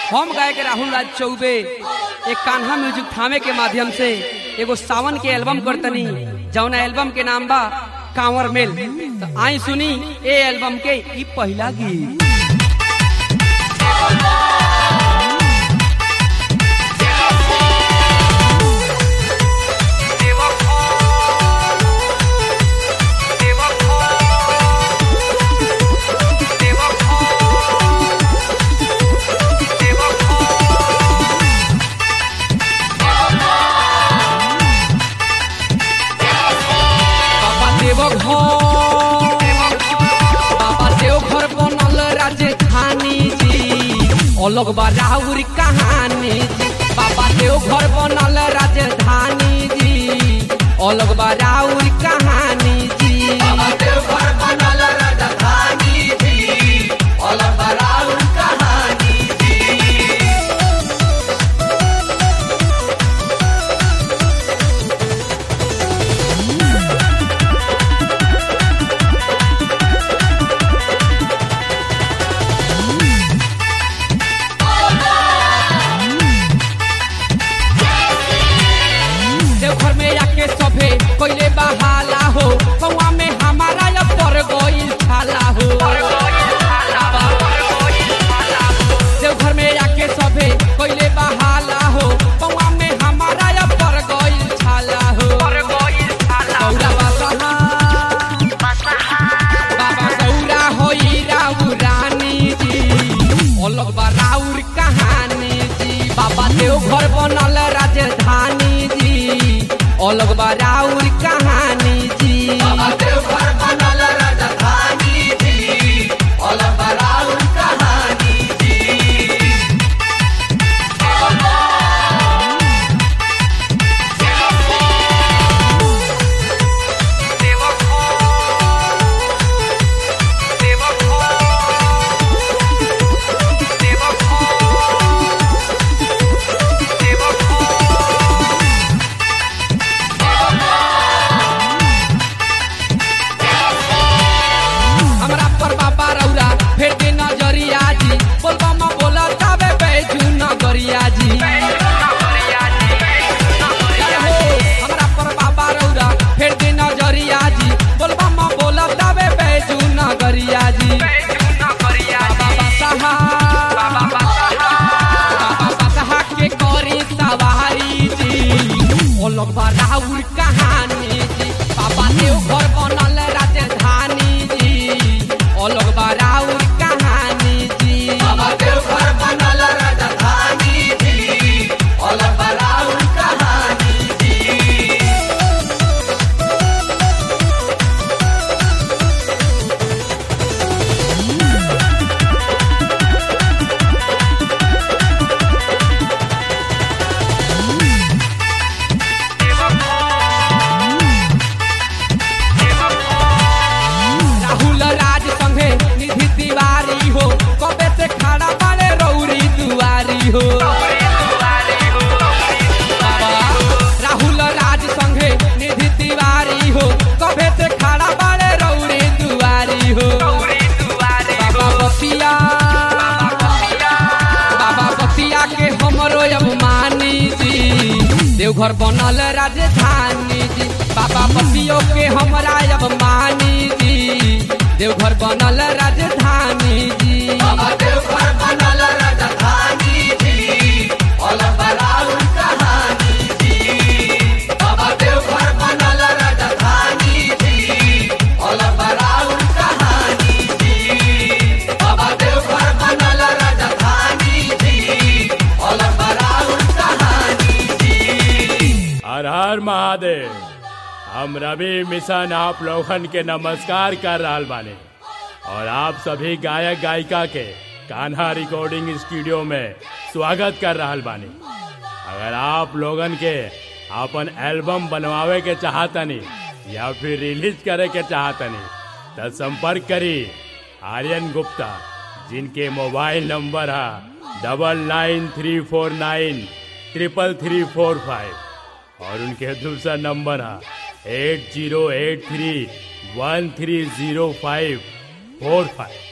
हम गायक राहुल राज चौबे एक कान्हा म्यूजिक थामे के माध्यम से एगो सावन के एल्बम करतनी जौन एल्बम के नाम बा कांवर मेल तो आई सुनी ए एल्बम के ई पहला गीत बाबा देव घर बाबा देव घर बनल राजधानी जी अलग बा राहुर कहानी जी बाबा देव घर बनल राजधानी जी अलग बा राहुर कहानी जी बाबा देव घर बनल राजधानी जी अलग बा राहुर कहानी देवघर में आके सभे पहले बहाला हो कौआ में हमारा अब पर गईल छाला हो देवघर में आके सभे पहले बहाला हो कौआ में हमारा अब पर गईल छाला हो गौरा बाबा बाबा गौरा होई राउ रानी जी अलग बा राउर कहानी जी बाबा देव घर बनल राजधानी जी अलग बा राउर कहानी जी बाबा देव घर बनल राजधानी जी अलग बा राउर कहानी हमरा पर बाबा रौरा फेर के नजरिया जी बोलबा म बोला जाबे बैजू नगरिया जी हो, हमरा पर बाबा रौरा फेर के नजरिया जी बोलबा म बोला जाबे बैजू नगरिया जी बाबा बसहा बाबा बसहा के करी सवारी जी अलग बा राउर कहानी जी बाबा देव घर बनल राजधानी जी अलग बा राउर कहानी जी बाबा देव घर बनल राजधानी जी अलग बा राउर कहानी जी राहुल राज संगे निधि तिवारी हो कबे से खड़ा बाड़े रौरी दुआरी हो बाबा, राहुल राज संगे निधि तिवारी हो कबे से खड़ा बाड़े रौरी दुआरी हो बाबा बसिया बाबा बसिया के हमरो अभिमानी जी देवघर बनल राजधानी जी बाबा बसियो के हमरा अभिमानी जी देवघर बनल राजधानी जी बाबा देवघर बनल राजधानी जी अलग बराउर कहानी जी बाबा देवघर बनल राजधानी जी अलग बराउर कहानी जी बाबा देवघर बनल राजधानी जी अलग बराउर कहानी जी हर हर महादेव हम रवि मिशन आप लोगन के नमस्कार कर रहल बानी और आप सभी गायक गायिका के कान्हा रिकॉर्डिंग स्टूडियो में स्वागत कर रहल बानी अगर आप लोगन के अपन एल्बम बनवावे के चाहतनी या फिर रिलीज करे के चाहतनी तो संपर्क करी आर्यन गुप्ता जिनके मोबाइल नंबर है double nine three four nine triple three four five और उनके दूसरा नंबर है eight zero eight three one three zero five four five